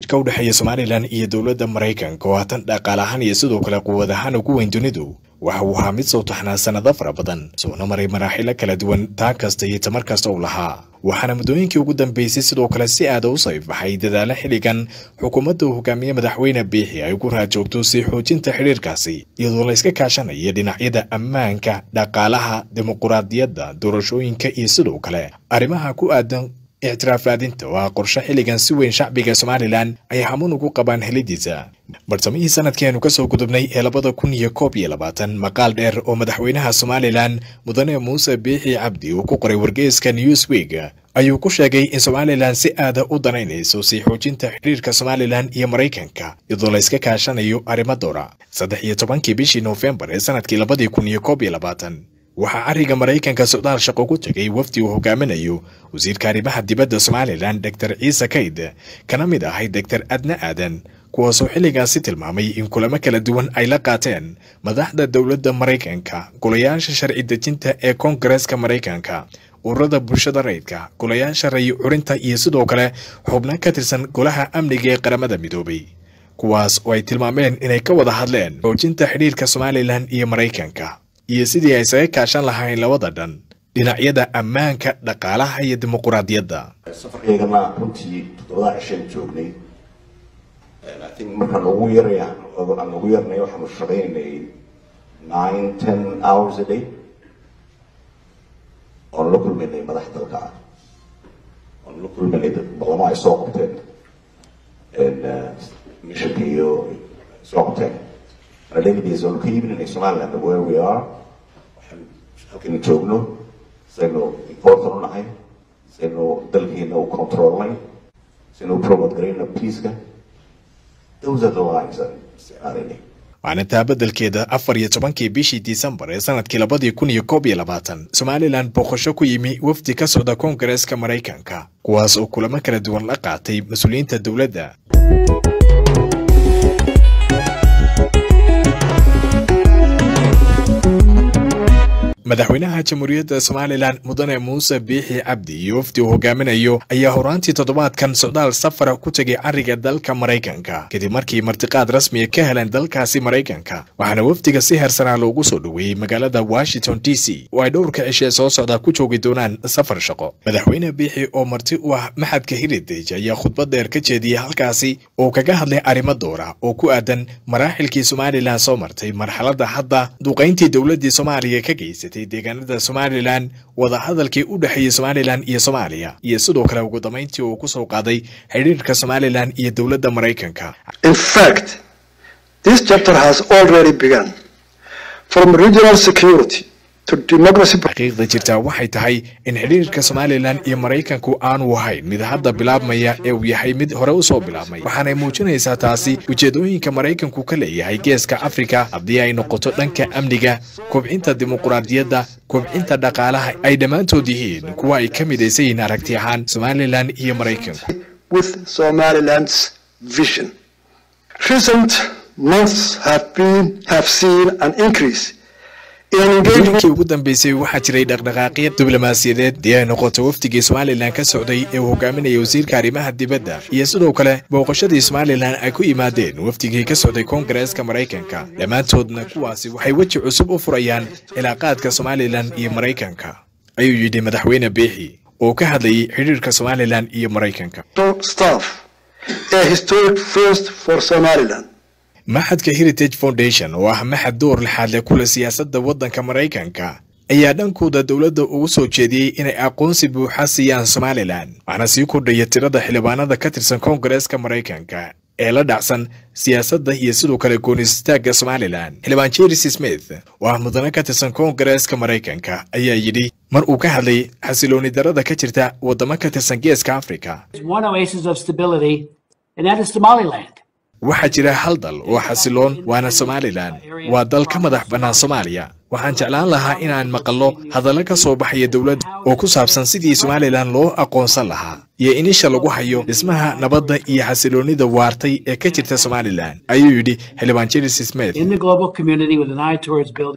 ka u dhexeeya somalilan iyo dowladda maraykanka oo haatan dhaqaal ahaan iyo sidoo kale quwad ahaan ugu weyn dunidu waxa uu ahaa mid soo taxnaa sannado fara badan soona maray maraaxilo kala duwan taa kasta iyo tamar kasta uu lahaa waxaana muddooyinkii ugu dambeysay sidoo kale si aada u sayfaxay dadaalo xilligan xukuumadda uu hogaamiye madaxweyne biixi ay ku raajoogto sii xoojinta xidhiirkaasi iyadoo la iska kaashanaya dhinacyada ammaanka dhaqaalaha dimuquraadiyadda doorashooyinka iyo sidoo kale arrimaha ku aadan ictiraaf raadinta oo ah qorshe xilligan si weyn shacbiga somalilan ay hamuun ugu qabaan helidiisa bartamihii sanadkeenu ka soo gudubnay ee labada kun iyo koob iyo labaatan maqaal dheer oo madaxweynaha somalilan mudane muuse biixi cabdi uu ku qoray wargeyska newsweek ayuu ku sheegay in somalilan si aada u danaynayso sii xoojinta xidhiirka somalilan iyo maraykanka iyadoo la iska kaashanayo arrimo doora saddex iyo tobankii bishii noofembar ee sanadkii labadii kun iyo koob iyo labaatan waxaa cariga maraykanka socdaal shaqo ku tegay wafdi uu hogaaminayo wasiirka arrimaha dibadda somalilan doctor ciise kayd kana mid ahay doctor adne aadan kuwaasoo xilligaasi tilmaamay in kulamo kala duwan ay la qaateen madaxda dowladda maraykanka golayaasha sharci dejinta ee koongareeska maraykanka ururada bulshada rayidka golayaasha rayi curinta iyo sidoo kale xubno ka tirsan golaha amniga ee qaramada midoobay kuwaas oo ay tilmaameen inay ka wada hadleen xoojinta xidhiirka somalilan iyo maraykanka iyo sidii ay isaga kaashan lahayn labada dhan dhinacyada ammaanka dhaqaalaha iyo dimuquraadiyadda safarkaygana runtii toddobada cishaan joognay i think markaan ugu yaraya aan ugu yarnay waxaanu shaqaynay nine ten hours a day oon la kulmaynay madax dalka ah oon la kulmaynay dad boqolamo ay soo qabteen mishanka iyo soo qabteen Ladies, on ka iibinanay Somaliland where we are waxaan halkan joogno saynu important u nahay saynu dalkeena u controlnay saynu u promote garayna peaceka those are the lines aan isticmaalanay maalintaa beddelkeeda afar iyo tobankii bishii disembar ee sanadkii labadii kun iyo koob iyo labaatan somalilan booqasho ku yimi wafdi ka socda koongareeska maraykanka kuwaas oo kulamo kala duwan la qaatay mas-uuliyiinta dowladda madaxweynaha jamhuuriyadda somalilan mudane muuse biixi cabdi iyo wafdi uu hogaaminayo ayaa horaantii toddobaadkan socdaal safara ku tegay cariga dalka maraykanka kadib markii martiqaad rasmiya ka heleen dalkaasi maraykanka waxaana wafdiga si heersanaa loogu soo dhoweeyey magaalada washington d c oo ay dhowrka cishee soo socda ku joogi doonaan safar shaqo madaxweyne biixi oo marti u ah maxadka heritage ayaa khudbad dheer ka jeediyey halkaasi oo kaga hadlay arrimo doora oo ku aadan maraaxilkii somalilan soo martay marxaladda hadda duqayntii dowladdii soomaaliya ka geysatay deegaanada somalilan wadahadalkii u dhexeeyey somalilan iyo soomaaliya iyo sidoo kale ugu dambayntii uu ku soo qaaday xidhiirka somalilan iyo dowladda maraykanka In fact, this chapter has already begun. From regional security to democracy. xaqiiqda jirtaa waxay tahay in xidhiirka somalilan iyo maraykanku aanu ahayn mid hadda bilaabmaya ee uu yahay mid hore u soo bilaabmay waxaanay muujinaysaa taasi ujeedooyinka maraykanku ka leeyahay geeska afrika haddii ay noqoto dhanka amniga kobcinta dimuquraadiyadda kobcinta dhaqaalaha ay dhammaantood yihiin kuwa ay ka midaysan yihiin aragti ahaan somalilan iyo maraykanku with Somaliland's vision. Recent months have been have seen an increase in engagement muddooyinkii ugu dambeysay waxaa jiray dhaqdhaqaaqyo diblomaasiyadeed dii ay noqoto wafdigii somalilan ka socday ee uu hogaaminaya wasiirka arrimaha dibadda iyo sidoo kale booqashadii somalilan ay ku yimaadeen wafdigii ka socday koongareeska maraykanka dhammaantoodna kuwaasi waxay weji cusub u furayaan cilaaqaadka somalilan iyo maraykanka ayuu yidhi madaxweyne biixi oo ka hadlayay xidhiirka somalilan iyo maraykanka staff, a historic first for Somaliland. maxadka heritage foundation oo ah maxad door lixaad leh kule siyaasadda waddanka maraykanka ayaa dhankooda dowladda ugu soo jeediyey inay aqoonsi buuxa siiyaan somalilan waxaana sii kordhaya tirada xildhibaanada ka tirsan koongareeska maraykanka ee la dhacsan siyaasadda iyo sidoo kale goonistaagga somalilan xildhibaan jeris smith oo ah mudane ka tirsan koongareeska maraykanka ayaa yidhi mar uu ka hadlay xasilooni darada ka jirta waddamo ka tirsan geeska afrika There's one oasis of stability, and that is Somaliland. waxaa jira hal dal oo xasiloon waana somalilan waa dal ka madax bannaan soomaaliya waxaan jeclaan lahaa inaan maqallo hadallo ka soo baxaya dowladda oo ku saabsan sidii somalilan loo aqoonsan lahaa iyo in isha lagu hayo dhismaha nabadda iyo xasiloonnida waartay ee ka jirta somalilan ayuu yidhi xildhibaan jeris smith in the global community with an eye towards building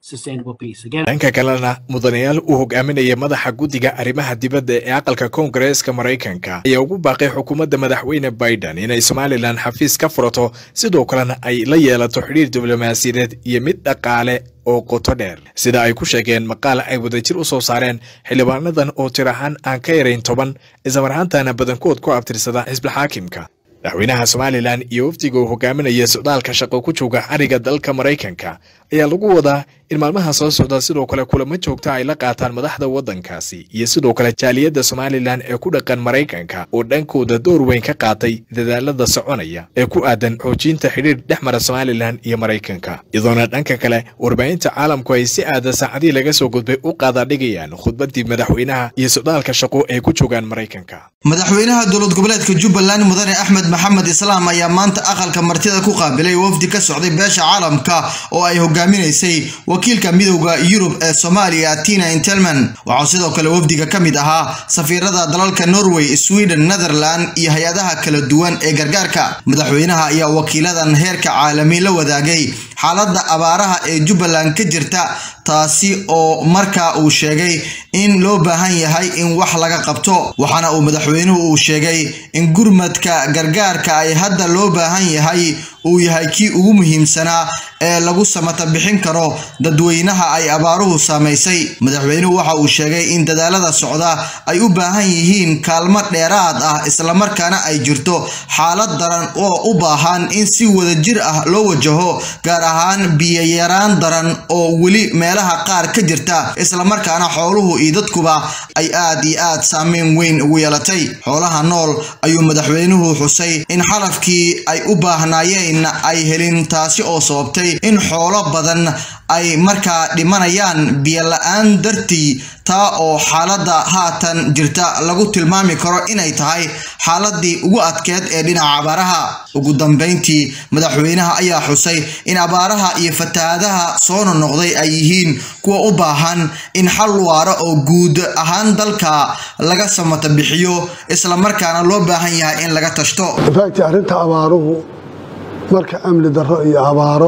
sustainable peace. Again, dhanka kalena mudanayaal uu hogaaminaya madaxa guddiga arrimaha dibadda ee aqalka koongareeska maraykanka ayaa ugu baaqay xukuumadda madaxweyne biden inay somalilan xafiis ka furato sidoo kalena ay la yeelato xidhiir diblomaasiyadeed iyo mid dhaqaale oo qoto dheer sida ay ku sheegeen maqaal ay wadajir u soo saareen xildhibaanadan oo tir ahaan aan ka yarayn toban islamarhaantana badankood ku abtirsada xisbilxaakimka madaxweynaha somalilan iyo wafdiga uu hogaaminaya socdaalka shaqo ku jooga ariga dalka maraykanka ayaa lagu wadaa in maalmaha soo socda sidoo kale kulamo joogta ay la qaataan madaxda waddankaasi iyo sidoo kale jaaliyadda somalilan ee ku dhaqan maraykanka oo dhankooda door weyn ka qaatay dadaalada soconaya ee ku aadan xoojinta xidhiir dhex mara somalilan iyo maraykanka iyadoona dhanka kale warbaahinta caalamku ay si aada saacadii laga soo gudbay u qaadaadhigayaan khudbadii madaxweynaha iyo socdaalka shaqo ay ku joogaan maraykanka madaxweynaha dowlad goboleedka jubbaland mudane axmed maxamed islaam ayaa maanta aqalka martida ku qaabilay wafdi ka socday beesha caalamka oo ay hogaaminaysay wakiilka midowda yurub ee soomaaliya tina intelman waxaa sidoo kale wafdiga ka mid ahaa safiirada dalalka norway sweden netherland iyo hay-adaha kala duwan ee gargaarka madaxweynaha ayaa wakiiladan heerka caalami la wadaagay xaaladda abaaraha ee jubbaland ka jirta taasi oo markaa uu sheegay in loo baahan yahay in wax laga qabto waxaana uu madaxweynuhu uu sheegay in gurmadka gargaarka ay hadda loo baahan yahay uu yahay kii ugu muhiimsanaa ee lagu samata bixin karo dadweynaha ay abaaruhu saamaysay madaxweynuhu waxa uu sheegay in dadaalada socda ay u baahan yihiin kaalmo dheeraad ah islamarkaana ay jirto xaalad daran oo u baahan in si wadajir ah loo wajaho gaar ahaan biyayaraan daran oo weli meelaha qaar ka jirta islamarkaana xooluhu iyo dadkuba ay aad iyo aad saameyn weyn ugu yeelatay xoolaha nool ayuu madaxweynuhu xusay in xalafkii ay u baahnaayeen ay helin taasi oo sababtay in xoolo badan ay markaa dhimanayaan biyola-aan dartii taa oo xaaladda haatan jirta lagu tilmaami karo inay tahay xaaladii ugu adkeed ee dhinaca abaaraha ugu dambeyntii madaxweynaha ayaa xusay in abaaraha iyo fatahaadaha soo nonoqday ay yihiin kuwa u baahan in xal waara oo guud ahaan dalka laga samata bixiyo islamarkaana loo baahan yahay in laga tashto infact arrinta abaaruhu marka amni darro iyo abaaro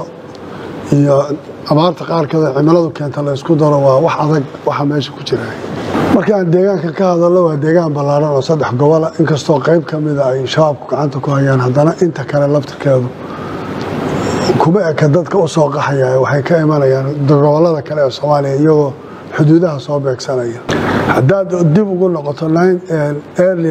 iyo abaarta qaarkeeda cimiladu keenta la ysku daro waa wax adag waxa meesha ku jira marka aan deegaanka ka hadalno waa deegaan ballaaran oo saddex gobola inkastoo qayb ka mida ay shabaabku gacanta ku hayaan haddana inta kale laftirkeedu kuma eka dadka u soo qaxaya waxay ka imanayaan gobolada kale ee soomaaliya iyagoo xuduudaha soo beegsanaya haddaad dib ugu noqoto early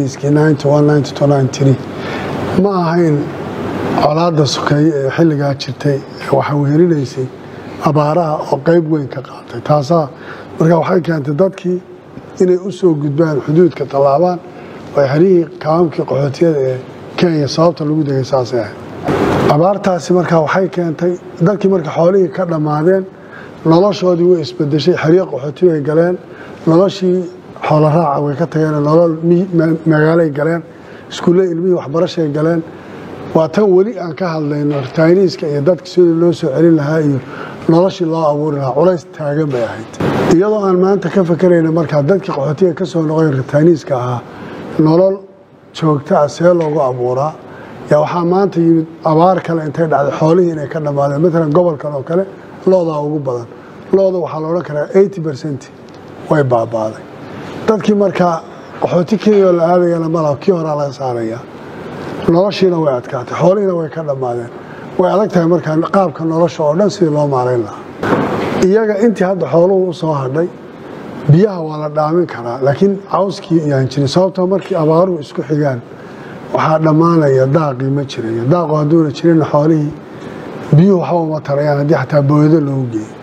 90s ma ahayn colaada sokeeye ee xilligaa jirtay waxa wehelinaysay abaaraha oo qayb weyn ka qaatay taasaa marka waxay keentay dadkii inay u soo gudbaan xuduudka tallaabaan oo xerihii kaamamkii qaxootiyada ee kenya sababta lagu degay saasay ahayd abaartaasi markaa waxay keentay dadkii marka xoolihii ka dhammaadeen noloshoodii way isbedeshay xeryo qaxooti bay galeen noloshii xoolo raaca way ka tageen nolol magaalay galeen iskuulle ilmihii waxbarashay galeen waa tan weli aan ka hadlayno ritayniiska iyo dadka sidii loo soo celin lahaa iyo noloshii loo abuuri lahaa culays taagan bay ahayd iyadoo aan maanta ka fakerayna markaa dadkii qaxootiga ka soo noqoy ritayniiska ahaa nolol joogta ah see loogu abuuraa yaa waxaa maanta yimid abaar kale intay dhacday xoolihii inay ka dhammaadeen matalan gobolkan oo kale loodaa ugu badan looda waxaa la odhan karaa eighty percent way baabaaday dadkii markaa qaxooti keliyaoo la aadayana malaha kii horaa laga saarayaa noloshiina way adkaatay xoolihiina way ka dhammaadeen way adag tahay markaa qaabka nolosha oo dhan sidii loo maarayn lahaa iyaga intii hadda xooluhu u soo hadhay biyaha waa la dhaamin karaa laakiin cawskii yaan jirin sababtoo markii abaaruhu isku xigaan waxaa dhammaanaya daaqii ma jirayo daaqu hadduuna jirinna xoolihii biyuhu waxba uma tarayaan haddii xataa booyado loogu geeyo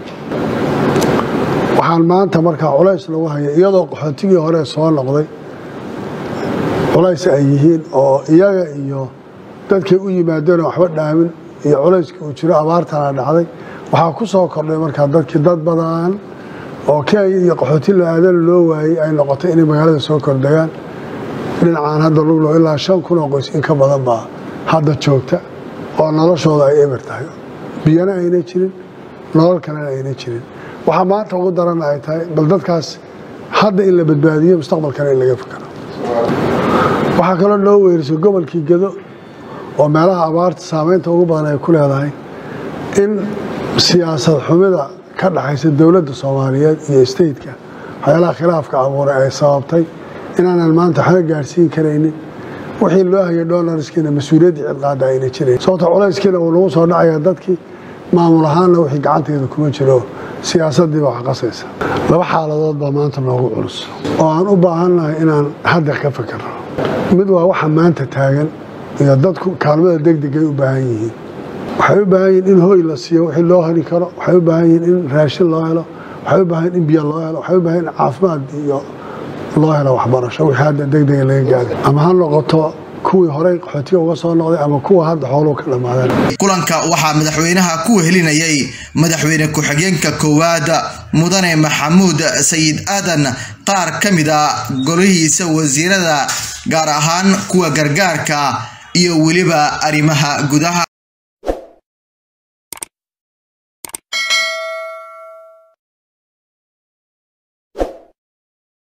waxaan maanta markaa culays lagu haya iyadoo qaxootigii hore soo noqday culays ay yihiin oo iyaga iyo dadkay u yimaadeen waxba dhaamin iyo culayskii uu jiro abaartana dhacday waxaa ku soo kordhay markaa dadkii dad badan oo kenya iyo qaxooti la-aadana loo waayey ay noqotay inay magaalada soo kordegaan dhinacaan hadda luglo ilaa shan kun oo qoys in ka badan baa hadda joogta oo noloshooda ay eber tahay biyana ayna jirin nolol kalena ayna jirin waxaa maanta ugu daran ay tahay bal dadkaas hadda in la badbaadiyo mustaqbalkana in laga fikaro waxaa kaloo noo weerisay gobolkii gedo oo meelaha abaarta saameynta ugu badan ay ku leedahay in siyaasad xumida ka dhaxaysa dowladda soomaaliyeed iyo stateka waxyaalaha khilaafka abuuray ay sababtay inaanan maanta waxba gaadhsiin karaynin wixii loo hayay dolarskiina mas-uuliyaddii cidqaada ayna jirayn sababta culayskiina uu nagu soo dhacaya dadkii maamul ahaanna wixii gacanteeda kuma jiro siyaasaddiiba wax qasaysa laba xaaladood baa maanta noogu culus oo aan u baahannahay inaan hadda ka fikirno mid waa waxa maanta taagan iyo dadku kaalmada degdegay u baahan yihiin waxay u baahan yihiin in hoy la siiyo wixii loo heli karo waxay u baahan yihiin in raashin loo helo waxay u baahan yihin in biyo loo helo waxay u baahan yihin caafimaad iyo loo helo waxbarasho wixii hadda degdega laga gaari ama ha noqoto kuwii horey qaxootiga uga soo noqday ama kuwa hadda xooluhu ka dhammaadeen kulanka waxaa madaxweynaha ku wehelinayay madaxweyne ku-xigeenka koowaad mudane maxamuud sayid aadan qaar ka mid a golihiisa wasiirada gaar ahaan kuwa gargaarka iyo weliba arrimaha gudaha